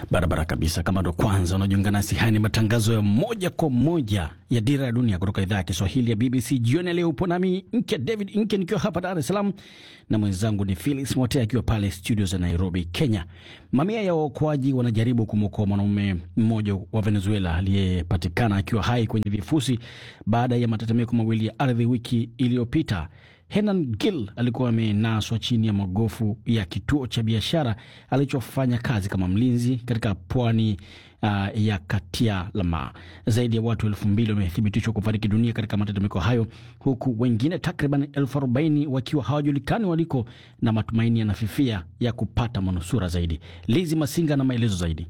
Barabara kabisa. Kama ndo kwanza unajiunga nasi, haya ni matangazo ya moja kwa moja ya Dira ya Dunia kutoka idhaa ya Kiswahili ya BBC. Jioni ya leo upo nami Nke David Nke nikiwa hapa Dar es Salaam na mwenzangu ni Felix Mote akiwa pale studio za Nairobi, Kenya. Mamia ya waokoaji wanajaribu kumwokoa mwanaume mmoja wa Venezuela aliyepatikana akiwa hai kwenye vifusi baada ya matetemeko mawili ya ardhi wiki iliyopita. Henan Gil alikuwa amenaswa chini ya magofu ya kituo cha biashara alichofanya kazi kama mlinzi katika pwani uh, ya Katia Lama. Zaidi ya watu elfu mbili wamethibitishwa kufariki dunia katika matetemeko hayo, huku wengine takriban elfu arobaini wakiwa hawajulikani waliko na matumaini yanafifia ya kupata manusura zaidi. Lizi Masinga na maelezo zaidi.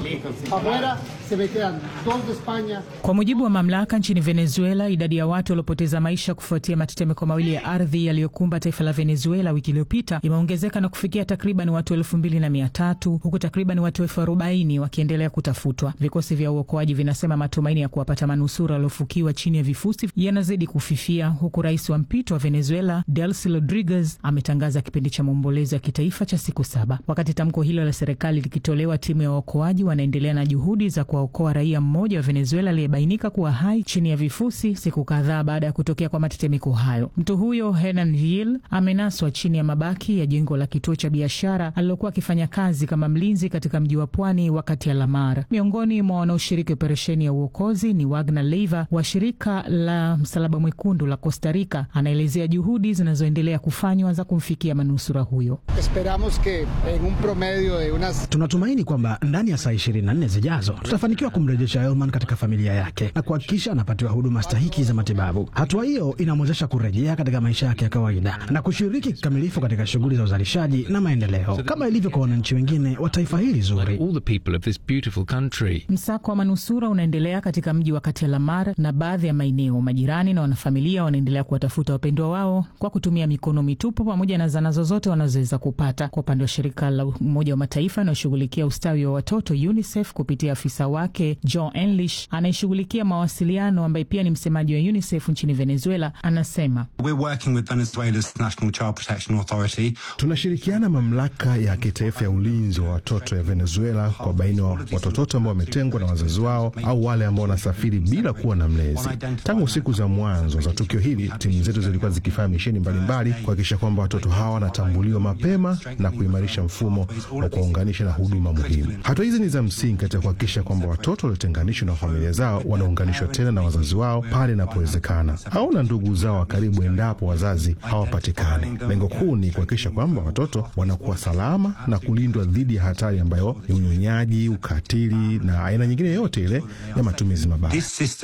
Kwa mujibu wa mamlaka nchini Venezuela, idadi ya watu waliopoteza maisha kufuatia matetemeko mawili ya ardhi yaliyokumba taifa la Venezuela wiki iliyopita imeongezeka na kufikia takriban watu elfu mbili na mia tatu huku takriban watu elfu arobaini wakiendelea kutafutwa. Vikosi vya uokoaji vinasema matumaini ya kuwapata manusura waliofukiwa chini ya vifusi yanazidi kufifia, huku rais wa mpito wa Venezuela Delcy Rodriguez ametangaza kipindi cha maombolezo ya kitaifa cha siku saba. Wakati tamko hilo la serikali likitolewa, timu ya waokoaji wanaendelea na juhudi za kuwaokoa raia mmoja wa Venezuela aliyebainika kuwa hai chini ya vifusi siku kadhaa baada ya kutokea kwa matetemeko hayo. Mtu huyo Henan Gil amenaswa chini ya mabaki ya jengo la kituo cha biashara alilokuwa akifanya kazi kama mlinzi katika mji wa pwani wakati ya Lamar. Miongoni mwa wanaoshiriki operesheni ya uokozi ni Wagner Leiva wa shirika la Msalaba Mwekundu la Costa Rica. Anaelezea juhudi zinazoendelea kufanywa za kumfikia manusura huyo. Tunatumaini kwamba ndani ya saa 24 zijazo tutafanikiwa kumrejesha Elman katika familia yake na kuhakikisha anapatiwa huduma stahiki za matibabu. Hatua hiyo inamwezesha kurejea katika maisha yake ya kawaida na kushiriki kikamilifu katika shughuli za uzalishaji na maendeleo kama ilivyo kwa wananchi wengine wa taifa hili zuri. Msako wa manusura unaendelea katika mji wa Katia Lamar na baadhi ya maeneo. Majirani na wanafamilia wanaendelea kuwatafuta wapendwa wao kwa kutumia mikono mitupu pamoja na zana zozote wanazoweza kupata. Kwa upande wa shirika la Umoja wa Mataifa inayoshughulikia ustawi wa watoto UNICEF kupitia afisa wake John English anayeshughulikia mawasiliano ambaye pia ni msemaji wa UNICEF nchini Venezuela anasema tunashirikiana mamlaka ya kitaifa ya ulinzi wa watoto ya Venezuela kwa baina wa watoto ambao wametengwa na wazazi wao au wale ambao wanasafiri bila kuwa na mlezi. Tangu siku za mwanzo za tukio hili, timu zetu zilikuwa zikifanya misheni mbalimbali kuhakikisha kwamba watoto hawa wanatambuliwa mapema na kuimarisha mfumo wa kuwaunganisha na huduma muhimu. Hatua hizi ni za msingi katika kuhakikisha kwamba watoto waliotenganishwa na familia zao wanaunganishwa tena na wazazi wao pale inapowezekana au na ndugu zao wa karibu endapo wazazi hawapatikani. Lengo kuu ni kuhakikisha kwamba watoto wanakuwa salama na kulindwa dhidi ya hatari ambayo ni unyonyaji, ukatili na aina nyingine yoyote ile ya matumizi mabaya.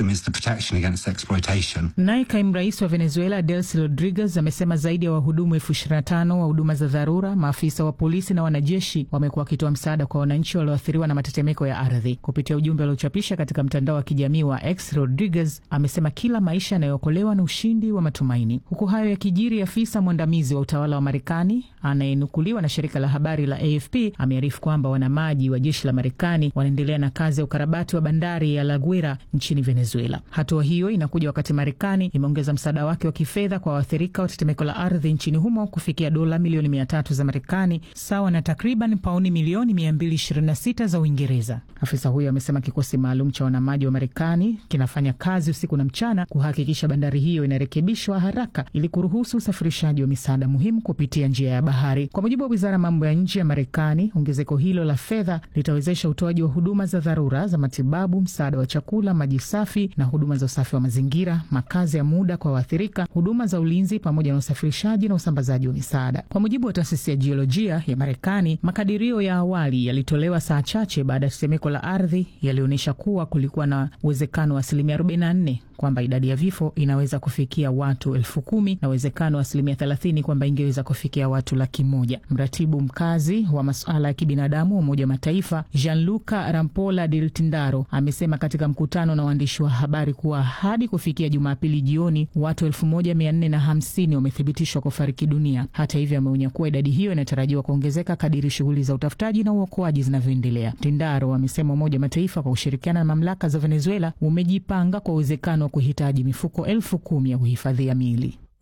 Naye kaimu rais wa Venezuela Delcy Rodriguez amesema zaidi ya wahudumu elfu ishirini na tano wa huduma za dharura, maafisa wa polisi na wanajeshi wamekuwa wakitoa msaada kwa wananchi walioathiriwa na matetemeko ya ardhi. Kupitia ujumbe aliochapisha katika mtandao wa kijamii wa X, Rodriguez amesema kila maisha yanayookolewa na ushindi wa matumaini. Huku hayo yakijiri, afisa mwandamizi wa utawala wa Marekani anayenukuliwa na shirika la habari la AFP amearifu kwamba wanamaji wa jeshi la Marekani wanaendelea na kazi ya ukarabati wa bandari ya La Guaira nchini Venezuela. Hatua hiyo inakuja wakati Marekani imeongeza msaada wake wa kifedha kwa waathirika wa tetemeko la ardhi nchini humo kufikia dola milioni mia tatu za Marekani, sawa na takriban pauni milioni 226 za Uingereza. Afisa huyo amesema kikosi maalum cha wanamaji wa Marekani kinafanya kazi usiku na mchana kuhakikisha bandari hiyo inarekebishwa haraka ili kuruhusu usafirishaji wa misaada muhimu kupitia njia ya bahari. Kwa mujibu wa wizara ya mambo ya nje ya Marekani, ongezeko hilo la fedha litawezesha utoaji wa huduma za dharura za matibabu, msaada wa chakula, maji safi na huduma za usafi wa mazingira, makazi ya muda kwa waathirika, huduma za ulinzi, pamoja na usafirishaji na usambazaji wa misaada. Kwa mujibu wa taasisi ya jiolojia ya Marekani, makadirio ya awali yalitolewa saa chache baada ya tetemeko la ardhi yalionyesha kuwa kulikuwa na uwezekano wa asilimia 44 kwamba idadi ya vifo inaweza kufikia watu elfu kumi na uwezekano wa asilimia 30 kwamba ingeweza kufikia watu laki moja. Mratibu mkazi wa masuala ya kibinadamu wa Umoja wa Mataifa Gianluca Rampola Del Tindaro amesema katika mkutano na waandishi wa habari kuwa hadi kufikia Jumapili jioni watu elfu moja mia nne na hamsini wamethibitishwa kufariki dunia. Hata hivyo, ameonya kuwa idadi hiyo inatarajiwa kuongezeka kadiri shughuli za utafutaji na uokoaji zinavyoendelea. Tindaro amesema Umoja wa Mataifa kwa kushirikiana na mamlaka za Venezuela umejipanga kwa uwezekano wa kuhitaji mifuko elfu kumi ya kuhifadhia miili.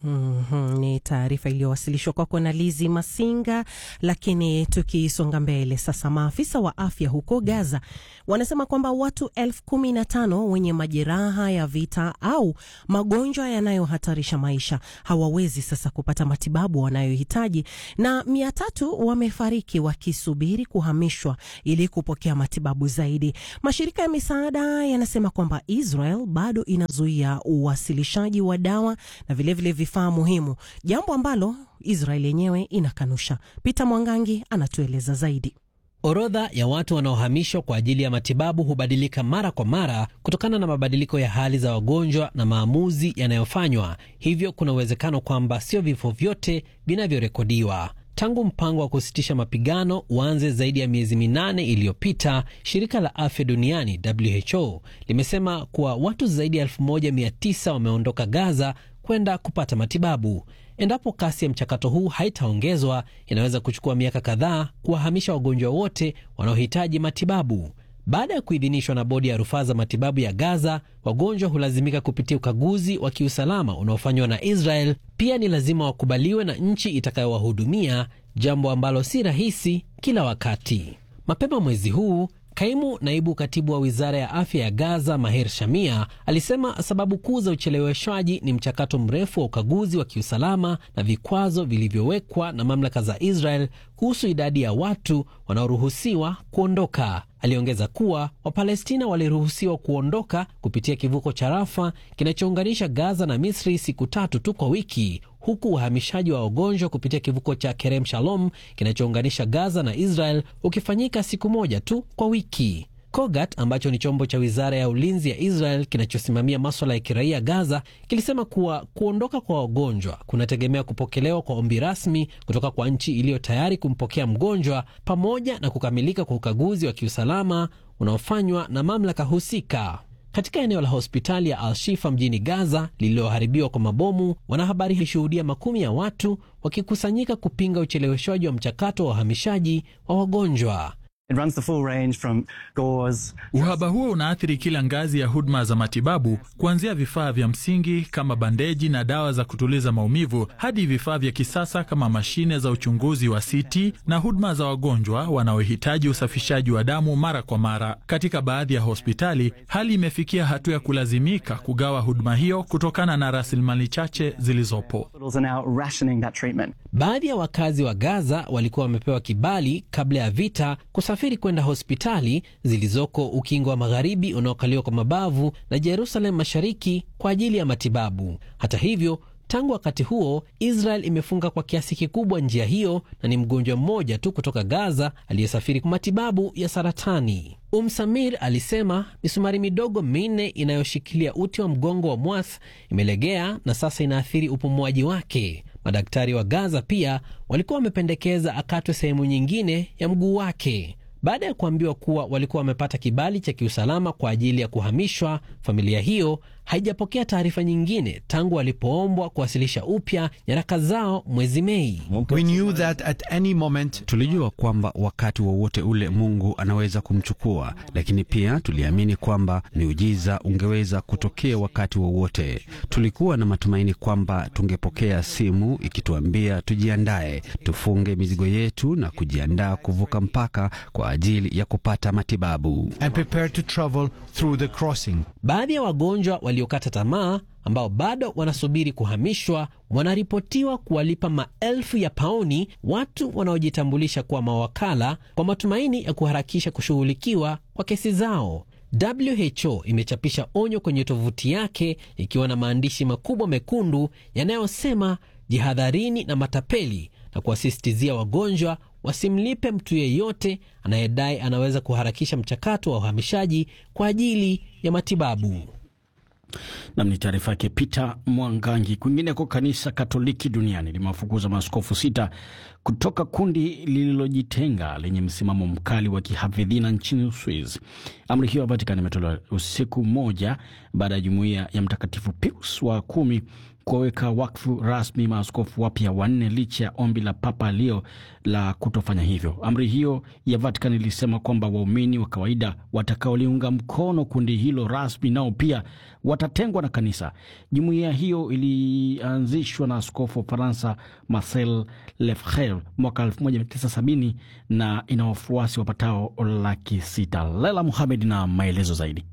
Mm -hmm. Ni taarifa iliyowasilishwa kwako na Lizi Masinga. Lakini tukisonga mbele sasa, maafisa wa afya huko Gaza wanasema kwamba watu elfu kumi na tano wenye majeraha ya vita au magonjwa yanayohatarisha maisha hawawezi sasa kupata matibabu wanayohitaji na mia tatu wamefariki wakisubiri kuhamishwa ili kupokea matibabu zaidi. Mashirika ya misaada yanasema kwamba Israel bado inazuia uwasilishaji wa dawa na vilevile vifaa muhimu, jambo ambalo Israel yenyewe inakanusha. Peter Mwangangi anatueleza zaidi. Orodha ya watu wanaohamishwa kwa ajili ya matibabu hubadilika mara kwa mara kutokana na mabadiliko ya hali za wagonjwa na maamuzi yanayofanywa. Hivyo kuna uwezekano kwamba sio vifo vyote vinavyorekodiwa. Tangu mpango wa kusitisha mapigano uanze zaidi ya miezi minane iliyopita, shirika la afya duniani WHO limesema kuwa watu zaidi ya 1900 wameondoka Gaza kwenda kupata matibabu. Endapo kasi ya mchakato huu haitaongezwa, inaweza kuchukua miaka kadhaa kuwahamisha wagonjwa wote wanaohitaji matibabu. Baada ya kuidhinishwa na bodi ya rufaa za matibabu ya Gaza, wagonjwa hulazimika kupitia ukaguzi wa kiusalama unaofanywa na Israel. Pia ni lazima wakubaliwe na nchi itakayowahudumia, jambo ambalo si rahisi kila wakati. Mapema mwezi huu Kaimu naibu katibu wa wizara ya afya ya Gaza, Maher Shamia, alisema sababu kuu za ucheleweshwaji ni mchakato mrefu wa ukaguzi wa kiusalama na vikwazo vilivyowekwa na mamlaka za Israel kuhusu idadi ya watu wanaoruhusiwa kuondoka. Aliongeza kuwa Wapalestina waliruhusiwa kuondoka kupitia kivuko cha Rafa kinachounganisha Gaza na Misri siku tatu tu kwa wiki, huku uhamishaji wa wagonjwa kupitia kivuko cha Kerem Shalom kinachounganisha Gaza na Israel ukifanyika siku moja tu kwa wiki. Kogat ambacho ni chombo cha wizara ya ulinzi ya Israel kinachosimamia maswala ya kiraia Gaza kilisema kuwa kuondoka kwa wagonjwa kunategemea kupokelewa kwa ombi rasmi kutoka kwa nchi iliyo tayari kumpokea mgonjwa pamoja na kukamilika kwa ukaguzi wa kiusalama unaofanywa na mamlaka husika. Katika eneo la hospitali ya Al-Shifa mjini Gaza lililoharibiwa kwa mabomu, wanahabari walishuhudia makumi ya watu wakikusanyika kupinga ucheleweshwaji wa mchakato wa uhamishaji wa wagonjwa. Uhaba huo unaathiri kila ngazi ya huduma za matibabu, kuanzia vifaa vya msingi kama bandeji na dawa za kutuliza maumivu hadi vifaa vya kisasa kama mashine za uchunguzi wa CT na huduma za wagonjwa wanaohitaji usafishaji wa damu mara kwa mara. Katika baadhi ya hospitali, hali imefikia hatua ya kulazimika kugawa huduma hiyo kutokana na rasilimali chache zilizopo. Baadhi ya wakazi wa Gaza walikuwa wamepewa kibali kabla ya vita kusafiri kwenda hospitali zilizoko ukingo wa magharibi unaokaliwa kwa mabavu na Jerusalem mashariki kwa ajili ya matibabu. Hata hivyo, tangu wakati huo Israel imefunga kwa kiasi kikubwa njia hiyo na ni mgonjwa mmoja tu kutoka Gaza aliyesafiri kwa matibabu ya saratani. Umsamir alisema misumari midogo minne inayoshikilia uti wa mgongo wa Mwath imelegea na sasa inaathiri upumuaji wake. Madaktari wa Gaza pia walikuwa wamependekeza akatwe sehemu nyingine ya mguu wake. Baada ya kuambiwa kuwa walikuwa wamepata kibali cha kiusalama kwa ajili ya kuhamishwa, familia hiyo haijapokea taarifa nyingine tangu walipoombwa kuwasilisha upya nyaraka zao mwezi Mei. We knew that at any moment... tulijua kwamba wakati wowote ule Mungu anaweza kumchukua, lakini pia tuliamini kwamba miujiza ungeweza kutokea wakati wowote. Tulikuwa na matumaini kwamba tungepokea simu ikituambia tujiandae, tufunge mizigo yetu na kujiandaa kuvuka mpaka kwa ajili ya kupata matibabu. And prepare to travel through the crossing. Baadhi ya wagonjwa waliokata tamaa ambao bado wanasubiri kuhamishwa wanaripotiwa kuwalipa maelfu ya pauni watu wanaojitambulisha kuwa mawakala kwa matumaini ya kuharakisha kushughulikiwa kwa kesi zao. WHO imechapisha onyo kwenye tovuti yake ikiwa na maandishi makubwa mekundu yanayosema jihadharini na matapeli na kuwasisitizia wagonjwa wasimlipe mtu yeyote anayedai anaweza kuharakisha mchakato wa uhamishaji kwa ajili ya matibabu. Nam ni taarifa yake Peter Mwangangi. Kwingineko, kanisa Katoliki duniani limewafukuza maaskofu sita kutoka kundi lililojitenga lenye msimamo mkali wa kihafidhina nchini Uswizi. Amri hiyo ya Vatikani imetolewa usiku mmoja baada ya jumuiya ya Mtakatifu Pius wa kumi kuwaweka wakfu rasmi maaskofu wapya wanne licha ya ombi la Papa Leo la kutofanya hivyo. Amri hiyo ya Vatican ilisema kwamba waumini wa kawaida watakaoliunga mkono kundi hilo rasmi nao pia watatengwa na kanisa. Jumuiya hiyo ilianzishwa na askofu wa Faransa Marcel Lefebvre mwaka 1970 na ina wafuasi wapatao laki sita. Lela Muhamed na maelezo zaidi.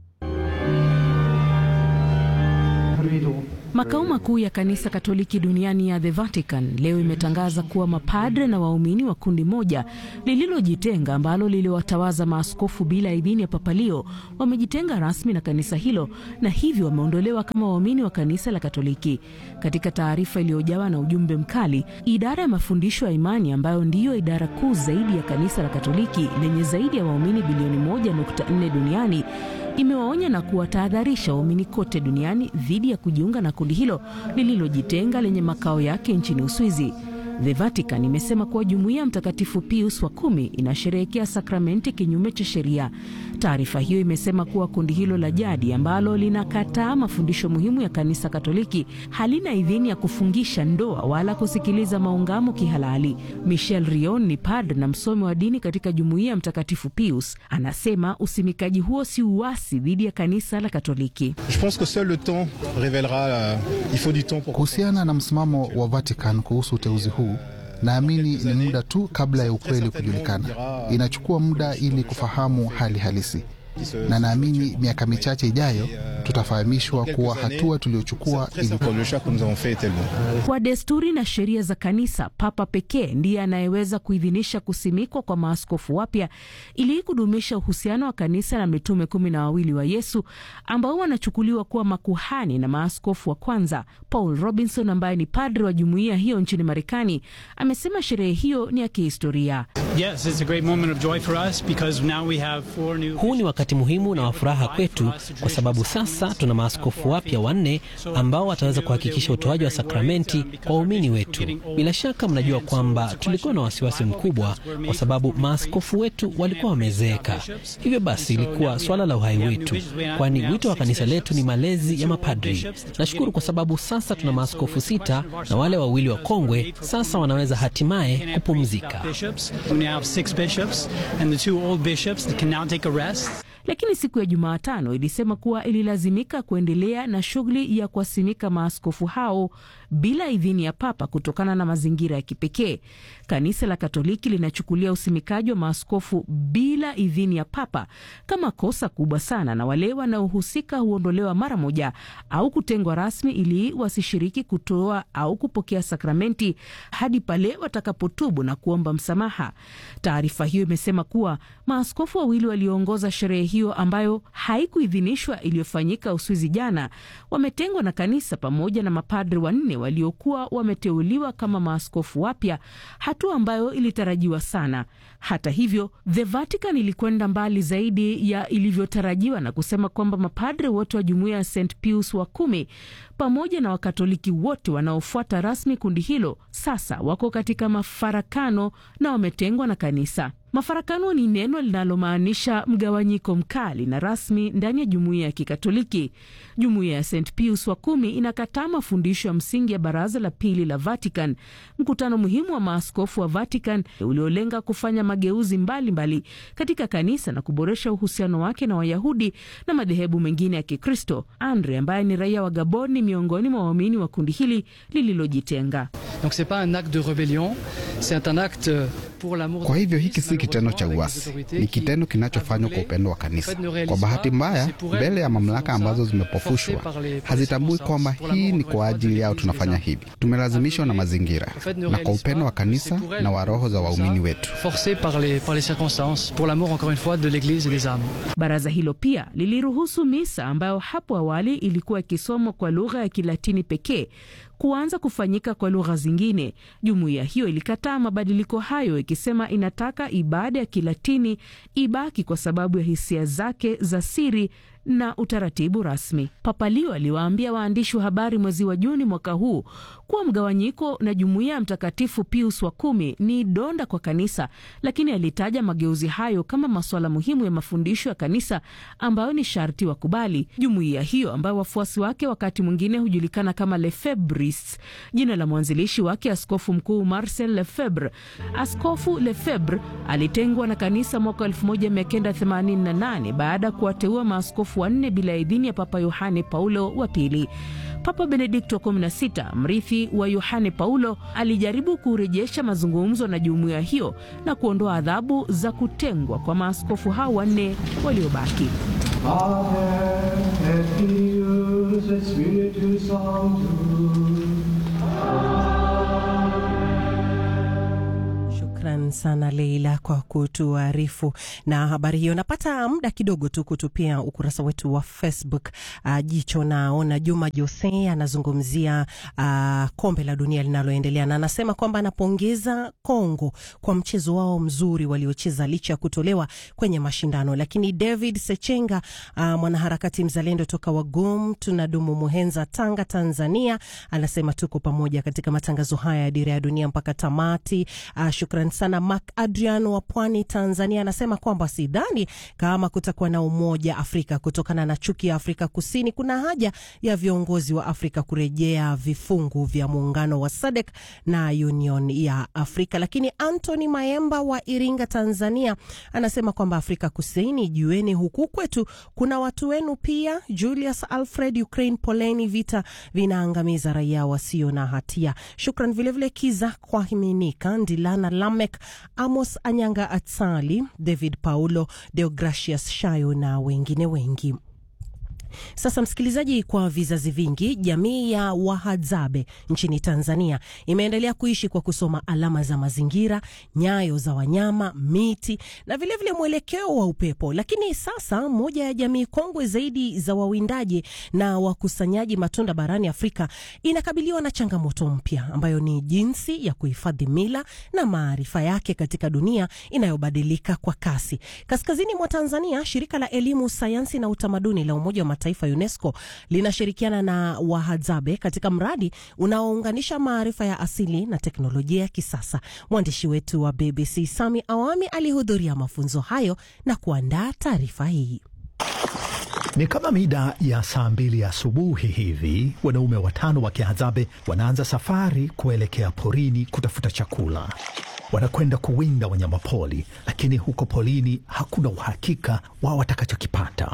Makao makuu ya kanisa Katoliki duniani ya The Vatican leo imetangaza kuwa mapadre na waumini wa kundi moja lililojitenga ambalo liliwatawaza maaskofu bila idhini ya Papa Leo wamejitenga rasmi na kanisa hilo na hivyo wameondolewa kama waumini wa kanisa la Katoliki. Katika taarifa iliyojawa na ujumbe mkali, idara ya mafundisho ya imani ambayo ndiyo idara kuu zaidi ya kanisa la Katoliki lenye zaidi ya waumini bilioni 1.4 duniani imewaonya na kuwatahadharisha waumini kote duniani dhidi ya kujiunga na kundi hilo lililojitenga lenye makao yake nchini Uswizi. The Vatican imesema kuwa jumuiya ya Mtakatifu Pius wa kumi inasherehekea sakramenti kinyume cha sheria. Taarifa hiyo imesema kuwa kundi hilo la jadi ambalo linakataa mafundisho muhimu ya kanisa Katoliki halina idhini ya kufungisha ndoa wala kusikiliza maungamo kihalali. Michel Rion ni padre na msomi wa dini katika jumuiya ya Mtakatifu Pius, anasema usimikaji huo si uasi dhidi ya kanisa la Katoliki. Kuhusiana na msimamo wa Vatican kuhusu uteuzi huu naamini ni muda tu kabla ya ukweli kujulikana. Inachukua muda ili kufahamu hali halisi, na naamini miaka michache ijayo tutafahamishwa kuwa hatua tuliochukua ilikuwa. Kwa desturi na sheria za kanisa, Papa pekee ndiye anayeweza kuidhinisha kusimikwa kwa maaskofu wapya ili kudumisha uhusiano wa kanisa na mitume kumi na wawili wa Yesu ambao wanachukuliwa kuwa makuhani na maaskofu wa kwanza. Paul Robinson ambaye ni padre wa jumuiya hiyo nchini Marekani amesema sherehe hiyo ni ya kihistoria. Yes, it's a great moment of joy for us because now we have four new Huu ni wakati muhimu na wa furaha kwetu kwa sababu sasa tuna maaskofu wapya wanne ambao wataweza kuhakikisha utoaji wa sakramenti kwa waumini wetu. Bila shaka mnajua kwamba tulikuwa na wasiwasi mkubwa kwa sababu maaskofu wetu walikuwa wamezeeka. Hivyo basi ilikuwa swala la uhai wetu, kwani wito wa kanisa letu ni malezi ya mapadri. Nashukuru kwa sababu sasa tuna maaskofu sita na wale wawili wa kongwe sasa wanaweza hatimaye kupumzika. bishops. We now have six bishops, and the two old bishops that can now take a rest. Lakini siku ya Jumatano ilisema kuwa ililazimika kuendelea na shughuli ya kuwasimika maaskofu hao bila idhini ya Papa kutokana na mazingira ya kipekee. Kanisa la Katoliki linachukulia usimikaji wa maaskofu bila idhini ya Papa kama kosa kubwa sana, na wale wanaohusika huondolewa mara moja au kutengwa rasmi ili wasishiriki kutoa au kupokea sakramenti hadi pale watakapotubu na kuomba msamaha. Taarifa hiyo imesema kuwa maaskofu wawili walioongoza sherehe hiyo ambayo haikuidhinishwa iliyofanyika Uswizi jana wametengwa na kanisa pamoja na mapadri wanne waliokuwa wameteuliwa kama maaskofu wapya, hatua ambayo ilitarajiwa sana. Hata hivyo, The Vatican ilikwenda mbali zaidi ya ilivyotarajiwa na kusema kwamba mapadri wote wa jumuiya ya St Pius wa kumi pamoja na Wakatoliki wote wanaofuata rasmi kundi hilo sasa wako katika mafarakano na wametengwa na kanisa. Mafarakano ni neno linalomaanisha mgawanyiko mkali na rasmi ndani ya jumuiya ya Kikatoliki. Jumuiya ya St Pius wa kumi inakataa mafundisho ya msingi ya Baraza la Pili la Vatican, mkutano muhimu wa maaskofu wa Vatican uliolenga kufanya mageuzi mbalimbali mbali katika kanisa na kuboresha uhusiano wake na Wayahudi na madhehebu mengine ya Kikristo. Andre ambaye ni raia wa Gabon ni miongoni mwa waumini wa kundi hili lililojitenga. Donc c'est pas un acte de rébellion, c'est un acte pour l'amour. Kwa hivyo hiki si kitendo cha uasi, ni kitendo kinachofanywa kwa upendo wa kanisa. Kwa bahati mbaya, mbele ya mamlaka ambazo zimepofushwa hazitambui kwamba hii ni kwa ajili yao tunafanya hivi. Tumelazimishwa na mazingira na kwa upendo wa kanisa na wa roho za waumini wetu. Forcé par les, par les circonstances, pour l'amour encore une fois de l'église et des âmes. Baraza hilo pia liliruhusu misa ambayo hapo awali ilikuwa ikisomwa kwa lugha ya Kilatini pekee kuanza kufanyika kwa lugha zingine. Jumuiya hiyo ilikataa mabadiliko hayo ikisema inataka ibada ya Kilatini ibaki kwa sababu ya hisia zake za siri na utaratibu rasmi. Papa Leo aliwaambia waandishi wa habari mwezi wa Juni mwaka huu kuwa mgawanyiko na jumuiya ya Mtakatifu Pius wa kumi ni donda kwa kanisa, lakini alitaja mageuzi hayo kama masuala muhimu ya mafundisho ya kanisa ambayo ni sharti wakubali. Jumuiya hiyo ambayo wafuasi wake wakati mwingine hujulikana kama Lefebris, jina la mwanzilishi wake Askofu Mkuu Marcel Lefebvre. Askofu Lefebvre alitengwa na kanisa mwaka 1988 baada ya kuwateua maaskofu wanne bila idhini ya Papa Yohane Paulo wa Pili. Papa Benedikto wa 16 mrithi wa Yohane Paulo alijaribu kurejesha mazungumzo na jumuiya hiyo na kuondoa adhabu za kutengwa kwa maaskofu hao wanne waliobaki. Shukran sana Leila kwa kutuarifu na habari hiyo. Napata muda kidogo tu kutupia ukurasa wetu wa Facebook uh, jicho. Naona Juma Jose anazungumzia uh, kombe la dunia linaloendelea na anasema kwamba anapongeza Kongo kwa mchezo wao mzuri waliocheza licha ya kutolewa kwenye mashindano. Lakini David Sechenga uh, mwanaharakati mzalendo toka Wagum tunadumu Muhenza, Tanga, Tanzania, anasema tuko pamoja katika matangazo haya ya Dira ya Dunia mpaka tamati. Uh, shukran sana Mark Adrian wa Pwani, Tanzania, anasema kwamba sidhani kama kutakuwa na umoja Afrika kutokana na chuki ya Afrika Kusini. Kuna haja ya viongozi wa Afrika kurejea vifungu vya muungano wa SADC na Union ya Afrika. Lakini Anthony Maemba wa Iringa, Tanzania, anasema kwamba Afrika Kusini, jueni huku kwetu kuna watu wenu pia. Julius Alfred, Ukraine, poleni, vita vinaangamiza raia wasio na hatia. Shukran vilevile Kiza kwa himinika Ndilana Lamek, Amos Anyanga, Atsali, David Paulo, Deogracius Shayo na wengine wengi. Sasa msikilizaji, kwa vizazi vingi jamii ya Wahadzabe nchini Tanzania imeendelea kuishi kwa kusoma alama za mazingira, nyayo za wanyama, miti na vilevile mwelekeo wa upepo. Lakini sasa moja ya jamii kongwe zaidi za wawindaji na wakusanyaji matunda barani Afrika inakabiliwa na changamoto mpya ambayo ni jinsi ya kuhifadhi mila na maarifa yake katika dunia inayobadilika kwa kasi. Kaskazini mwa Tanzania, shirika la elimu, sayansi na utamaduni la Umoja wa Mataifa UNESCO linashirikiana na Wahadzabe katika mradi unaounganisha maarifa ya asili na teknolojia ya kisasa. Mwandishi wetu wa BBC Sami Awami alihudhuria mafunzo hayo na kuandaa taarifa hii. Ni kama mida ya saa mbili asubuhi hivi, wanaume watano wa Kihadzabe wanaanza safari kuelekea porini kutafuta chakula. Wanakwenda kuwinda wanyamapori, lakini huko porini hakuna uhakika wa watakachokipata.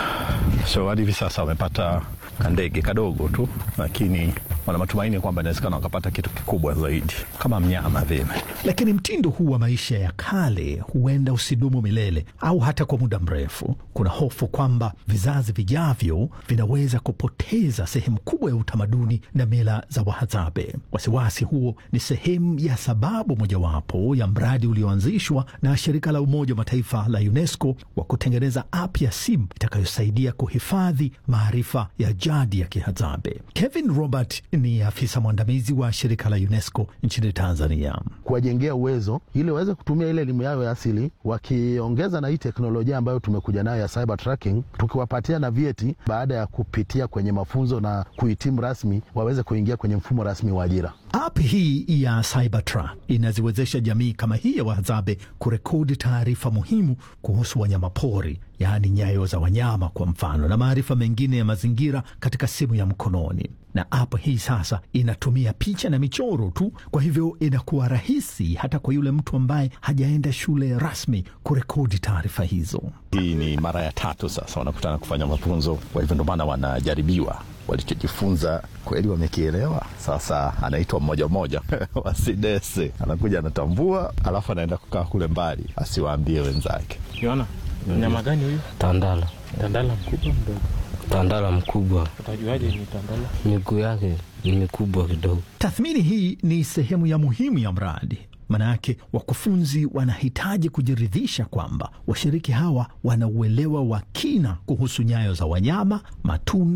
So hadi hivi sasa wamepata kandege kadogo tu, lakini wana matumaini kwamba inawezekana wakapata kitu kikubwa zaidi kama mnyama vile. Lakini mtindo huu wa maisha ya kale huenda usidumu milele au hata kwa muda mrefu. Kuna hofu kwamba vizazi vijavyo vinaweza kupoteza sehemu kubwa ya utamaduni na mila za Wahadzabe. Wasiwasi huo ni sehemu ya sababu mojawapo ya mradi ulioanzishwa na shirika la Umoja wa Mataifa la UNESCO wa kutengeneza app ya simu itakayosaidia kuhifadhi maarifa ya jadi ya Kihadzabe. Kevin Robert ni afisa mwandamizi wa shirika la UNESCO nchini Tanzania. kuwajengea uwezo ili waweze kutumia ile elimu yao ya asili, wakiongeza na hii teknolojia ambayo tumekuja nayo ya cyber tracking, tukiwapatia na vyeti baada ya kupitia kwenye mafunzo na kuhitimu rasmi, waweze kuingia kwenye mfumo rasmi wa ajira. App hii ya Cybertra inaziwezesha jamii kama hii ya Wahadzabe kurekodi taarifa muhimu kuhusu wanyamapori, yaani nyayo za wanyama kwa mfano, na maarifa mengine ya mazingira katika simu ya mkononi. Na app hii sasa inatumia picha na michoro tu, kwa hivyo inakuwa rahisi hata kwa yule mtu ambaye hajaenda shule rasmi kurekodi taarifa hizo. Hii ni mara ya tatu sasa wanakutana kufanya mafunzo, kwa hivyo ndio maana wanajaribiwa walichojifunza kweli wamekielewa. Sasa anaitwa mmoja mmoja wasidese, anakuja anatambua, alafu anaenda kukaa kule mbali asiwaambie wenzake. Kiona mnyama gani huyu? Tandala. Tandala mkubwa mdogo? Tandala mkubwa. Utajuaje ni tandala? Miguu yake ni mikubwa kidogo. Tathmini hii ni sehemu ya muhimu ya mradi. Manake wakufunzi wanahitaji kujiridhisha kwamba washiriki hawa wana uelewa wa kina kuhusu nyayo za wanyama, matunda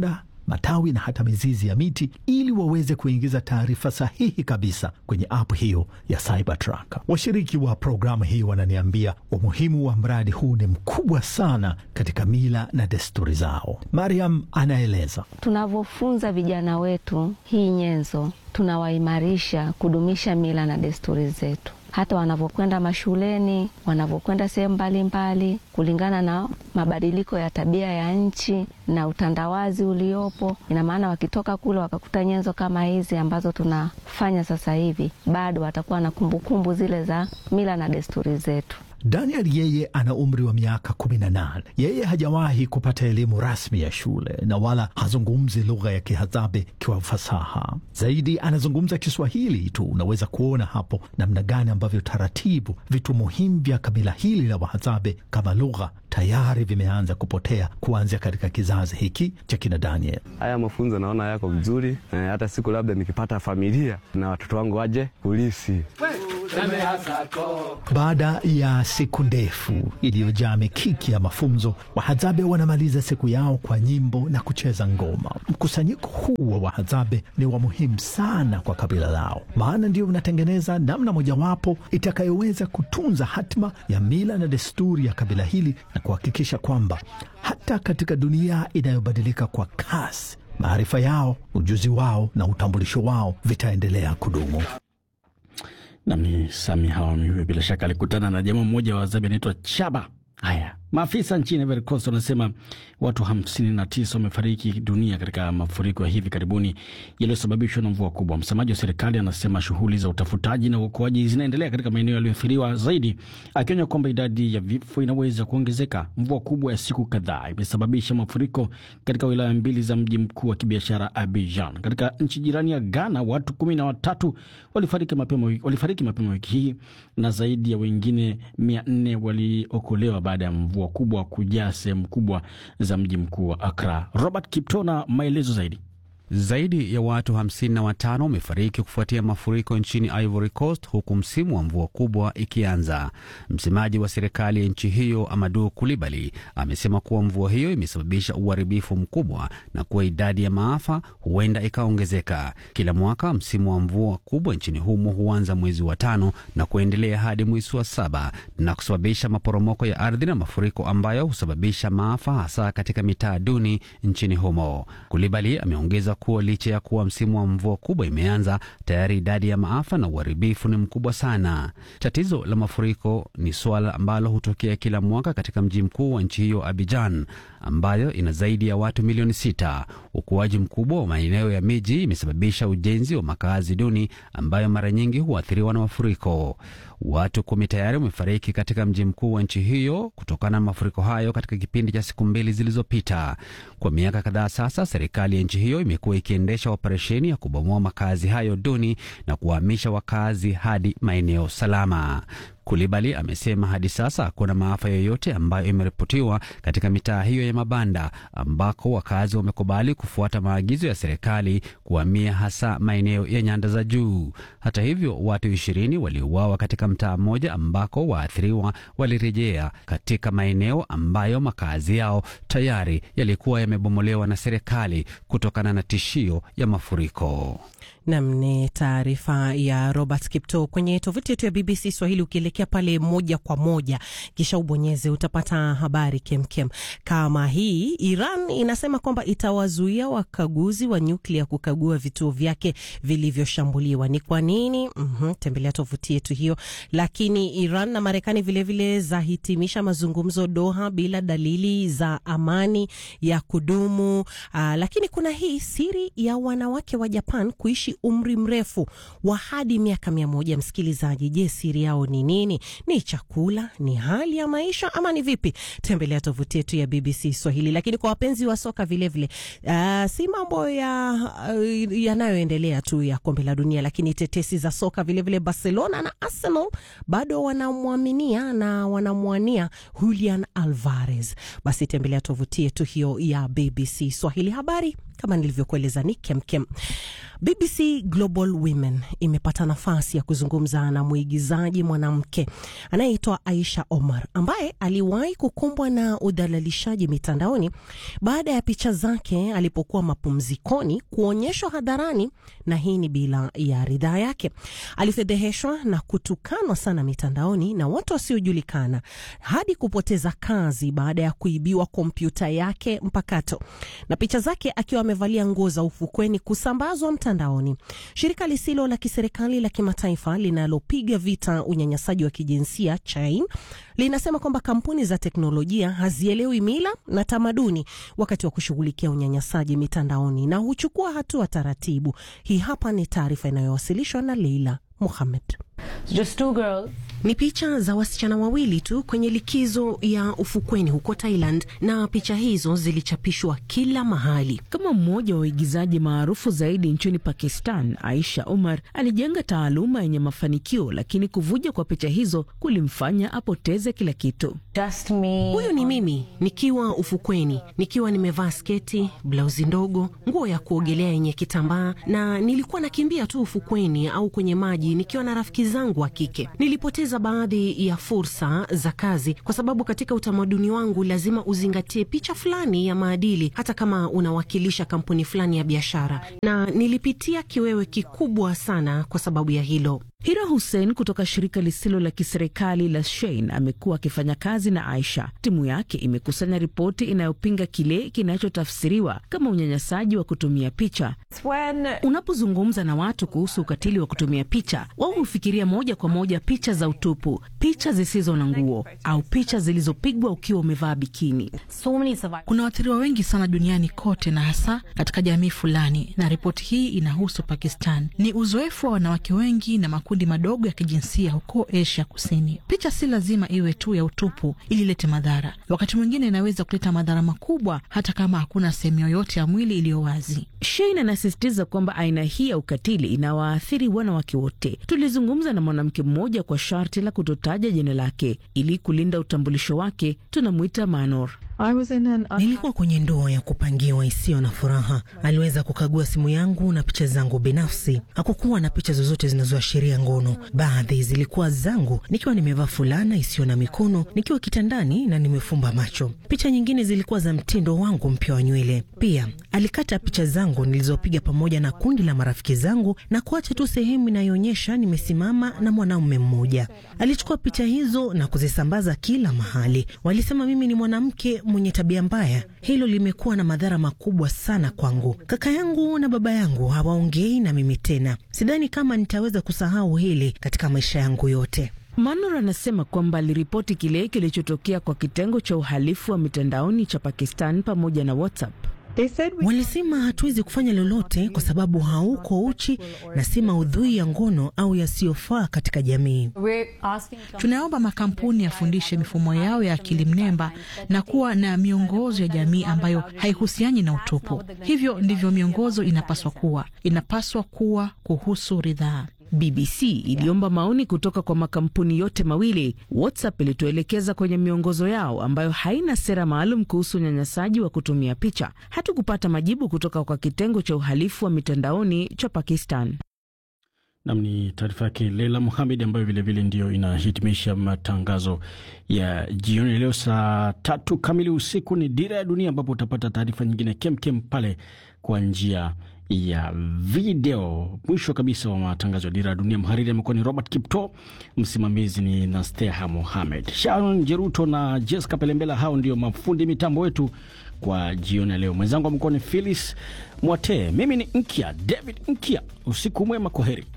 matawi na hata mizizi ya miti ili waweze kuingiza taarifa sahihi kabisa kwenye app hiyo ya Cybertruck. Washiriki wa programu hii wananiambia umuhimu wa mradi huu ni mkubwa sana katika mila na desturi zao. Mariam anaeleza. Tunavyofunza vijana wetu hii nyenzo, tunawaimarisha kudumisha mila na desturi zetu hata wanavyokwenda mashuleni, wanavyokwenda sehemu mbalimbali, kulingana na mabadiliko ya tabia ya nchi na utandawazi uliopo. Ina maana wakitoka kule wakakuta nyenzo kama hizi ambazo tunafanya sasa hivi, bado watakuwa na kumbukumbu zile za mila na desturi zetu. Daniel yeye ana umri wa miaka kumi na nane. Yeye hajawahi kupata elimu rasmi ya shule na wala hazungumzi lugha ya Kihadzabe kwa ufasaha. Zaidi anazungumza Kiswahili tu. Unaweza kuona hapo namna gani ambavyo taratibu vitu muhimu vya kabila hili la Wahadzabe kama lugha tayari vimeanza kupotea kuanzia katika kizazi hiki cha kina Daniel. Haya mafunzo naona yako vizuri, hata siku labda nikipata familia na watoto wangu waje kulisi baada ya siku ndefu iliyojaa mikiki ya mafunzo, Wahadzabe wanamaliza siku yao kwa nyimbo na kucheza ngoma. Mkusanyiko huu wa Wahadzabe ni wa muhimu sana kwa kabila lao, maana ndio unatengeneza namna mojawapo itakayoweza kutunza hatima ya mila na desturi ya kabila hili na kuhakikisha kwamba hata katika dunia inayobadilika kwa kasi, maarifa yao, ujuzi wao na utambulisho wao vitaendelea kudumu. Nami Sami Hawami huyo bila shaka alikutana na jamaa mmoja wa Wahadzabe anaitwa Chaba. Haya, maafisa nchini Ivory Coast wanasema watu 59 wamefariki dunia katika mafuriko ya hivi karibuni yaliyosababishwa na mvua kubwa. Msemaji wa serikali anasema shughuli za utafutaji na uokoaji zinaendelea katika maeneo yaliyoathiriwa zaidi, akionya kwamba idadi ya vifo inaweza kuongezeka. Mvua kubwa ya siku kadhaa imesababisha mafuriko katika wilaya mbili za mji mkuu wa kibiashara Abidjan. Katika nchi jirani ya Ghana, watu kumi na watatu walifariki mapema wiki, walifariki mapema wiki hii na zaidi ya wengine mia nne waliokolewa baada ya mvua kubwa kujaa sehemu kubwa za mji mkuu wa Accra. Robert Kipto na maelezo zaidi. Zaidi ya watu 55 wamefariki kufuatia mafuriko nchini Ivory Coast huku msimu wa mvua kubwa ikianza. Msemaji wa serikali ya nchi hiyo Amadou Kulibali amesema kuwa mvua hiyo imesababisha uharibifu mkubwa na kuwa idadi ya maafa huenda ikaongezeka. Kila mwaka msimu wa mvua kubwa nchini humo huanza mwezi wa tano na kuendelea hadi mwezi wa saba na kusababisha maporomoko ya ardhi na mafuriko ambayo husababisha maafa hasa katika mitaa duni nchini humo. Kulibali ameongeza kuwa licha ya kuwa msimu wa mvua kubwa imeanza, tayari idadi ya maafa na uharibifu ni mkubwa sana. Tatizo la mafuriko ni suala ambalo hutokea kila mwaka katika mji mkuu wa nchi hiyo Abidjan, ambayo ina zaidi ya watu milioni sita. Ukuaji mkubwa wa maeneo ya miji imesababisha ujenzi wa makazi duni ambayo mara nyingi huathiriwa na mafuriko. Watu kumi tayari wamefariki katika mji mkuu wa nchi hiyo kutokana na mafuriko hayo katika kipindi cha siku mbili zilizopita. Kwa miaka kadhaa sasa, serikali ya nchi hiyo imekuwa ikiendesha operesheni ya kubomoa makazi hayo duni na kuwahamisha wakazi hadi maeneo salama. Kulibali amesema hadi sasa hakuna maafa yoyote ambayo imeripotiwa katika mitaa hiyo ya mabanda ambako wakazi wamekubali kufuata maagizo ya serikali kuhamia hasa maeneo ya nyanda za juu. Hata hivyo, watu ishirini waliuawa katika mtaa mmoja ambako waathiriwa walirejea katika maeneo ambayo makazi yao tayari yalikuwa yamebomolewa na serikali kutokana na tishio ya mafuriko. Nam ni taarifa ya Robert Kipto kwenye tovuti yetu ya BBC Swahili. Ukielekea pale moja kwa moja, kisha ubonyeze, utapata habari kemkem kama hii. Iran inasema kwamba itawazuia wakaguzi wa nyuklia kukagua vituo vyake vilivyoshambuliwa. Ni kwa nini? Mm-hmm, tembelea tovuti yetu hiyo. Lakini Iran na Marekani vilevile zahitimisha mazungumzo Doha bila dalili za amani ya kudumu. Aa, lakini kuna hii siri ya wanawake wa Japan kuishi umri mrefu wa hadi miaka mia moja. Msikilizaji, je, siri yao ni nini? Ni chakula? Ni hali ya maisha ama ni vipi? Tembelea tovuti yetu ya BBC Swahili. Lakini kwa wapenzi wa soka vilevile, uh, si mambo ya uh, yanayoendelea tu ya kombe la dunia, lakini tetesi za soka vilevile vile Barcelona na Arsenal bado wanamwaminia na wanamwania Julian Alvarez. Basi tembelea tovuti yetu hiyo ya BBC Swahili. Habari kama nilivyokueleza ni kemkem. BBC Global Women imepata nafasi ya kuzungumza na mwigizaji mwanamke anayeitwa Aisha Omar ambaye aliwahi kukumbwa na udhalilishaji mitandaoni baada ya picha zake alipokuwa mapumzikoni kuonyeshwa hadharani, na hii ni bila ya ridhaa yake. Alifedheheshwa na kutukanwa sana mitandaoni na watu wasiojulikana hadi kupoteza kazi baada ya kuibiwa kompyuta yake mpakato na picha zake akiwa amevalia nguo za ufukweni kusambazwa mtandaoni. Shirika lisilo la kiserikali la kimataifa linalopiga vita unyanyasaji wa kijinsia Chain linasema kwamba kampuni za teknolojia hazielewi mila na tamaduni wakati wa kushughulikia unyanyasaji mitandaoni na huchukua hatua taratibu. Hii hapa ni taarifa inayowasilishwa na Leila Muhamed. Just two girls. Ni picha za wasichana wawili tu kwenye likizo ya ufukweni huko Thailand, na picha hizo zilichapishwa kila mahali. Kama mmoja wa waigizaji maarufu zaidi nchini Pakistan, Aisha Omar alijenga taaluma yenye mafanikio, lakini kuvuja kwa picha hizo kulimfanya apoteze kila kitu. Just me. Huyu ni mimi nikiwa ufukweni, nikiwa nimevaa sketi, blauzi ndogo, nguo ya kuogelea yenye kitambaa, na nilikuwa nakimbia tu ufukweni au kwenye maji nikiwa na rafiki zangu wa kike. Nilipoteza baadhi ya fursa za kazi kwa sababu katika utamaduni wangu lazima uzingatie picha fulani ya maadili, hata kama unawakilisha kampuni fulani ya biashara, na nilipitia kiwewe kikubwa sana kwa sababu ya hilo. Hira Hussein kutoka shirika lisilo la kiserikali la Shein amekuwa akifanya kazi na Aisha. Timu yake imekusanya ripoti inayopinga kile kinachotafsiriwa kama unyanyasaji wa kutumia picha. When... Unapozungumza na watu kuhusu ukatili wa kutumia picha, wao hufikiria moja kwa moja picha za utupu, picha zisizo na nguo au picha zilizopigwa ukiwa umevaa bikini. So many kuna waathiriwa wengi sana duniani kote na hasa katika jamii fulani, na ripoti hii inahusu Pakistan. Ni uzoefu wa wanawake wengi na makundi madogo ya kijinsia huko Asia Kusini. Picha si lazima iwe tu ya utupu ili ilete madhara. Wakati mwingine inaweza kuleta madhara makubwa, hata kama hakuna sehemu yoyote ya mwili iliyo wazi. Shein anasisitiza kwamba aina hii ya ukatili inawaathiri wanawake wote. Tulizungumza na mwanamke mmoja kwa sharti la kutotaja jina lake ili kulinda utambulisho wake. Tunamwita Manor. Nilikuwa kwenye ndoa ya kupangiwa isiyo na furaha. Aliweza kukagua simu yangu na picha zangu binafsi. Hakukuwa na picha zozote zinazoashiria ngono. Baadhi zilikuwa zangu nikiwa nimevaa fulana isiyo na mikono, nikiwa kitandani na nimefumba macho. Picha nyingine zilikuwa za mtindo wangu mpya wa nywele. Pia alikata picha zangu nilizopiga pamoja na kundi la marafiki zangu na kuacha tu sehemu inayoonyesha nimesimama na mwanaume mmoja. Alichukua picha hizo na kuzisambaza kila mahali. Walisema mimi ni mwanamke mwenye tabia mbaya. Hilo limekuwa na madhara makubwa sana kwangu. Kaka yangu na baba yangu hawaongei na mimi tena. Sidhani kama nitaweza kusahau hili katika maisha yangu yote. Manor anasema kwamba aliripoti kile kilichotokea kwa kitengo cha uhalifu wa mitandaoni cha Pakistan pamoja na WhatsApp. Walisema hatuwezi kufanya lolote kwa sababu hauko uchi na si maudhui ya ngono au yasiyofaa katika jamii. Tunaomba makampuni yafundishe mifumo yao ya akili mnemba na kuwa na miongozo ya jamii ambayo haihusiani na utupu. Hivyo ndivyo miongozo inapaswa kuwa, inapaswa kuwa kuhusu ridhaa. BBC iliomba maoni kutoka kwa makampuni yote mawili. WhatsApp ilituelekeza kwenye miongozo yao ambayo haina sera maalum kuhusu unyanyasaji wa kutumia picha. Hatukupata majibu kutoka kwa kitengo cha uhalifu wa mitandaoni cha Pakistan. Nam ni taarifa yake Leila Muhamed ambayo vilevile ndio inahitimisha matangazo ya jioni leo. Saa tatu kamili usiku ni Dira ya Dunia, ambapo utapata taarifa nyingine kemkem pale kwa njia ya video. Mwisho kabisa wa matangazo ya Dira ya Dunia, mhariri amekuwa ni Robert Kipto, msimamizi ni Nasteha Mohamed, Sharon Jeruto na Jessica Pelembela. Hao ndio mafundi mitambo wetu kwa jioni ya leo. Mwenzangu amekuwa ni Philis Mwatee, mimi ni Nkia David Nkia. Usiku mwema, kwa heri.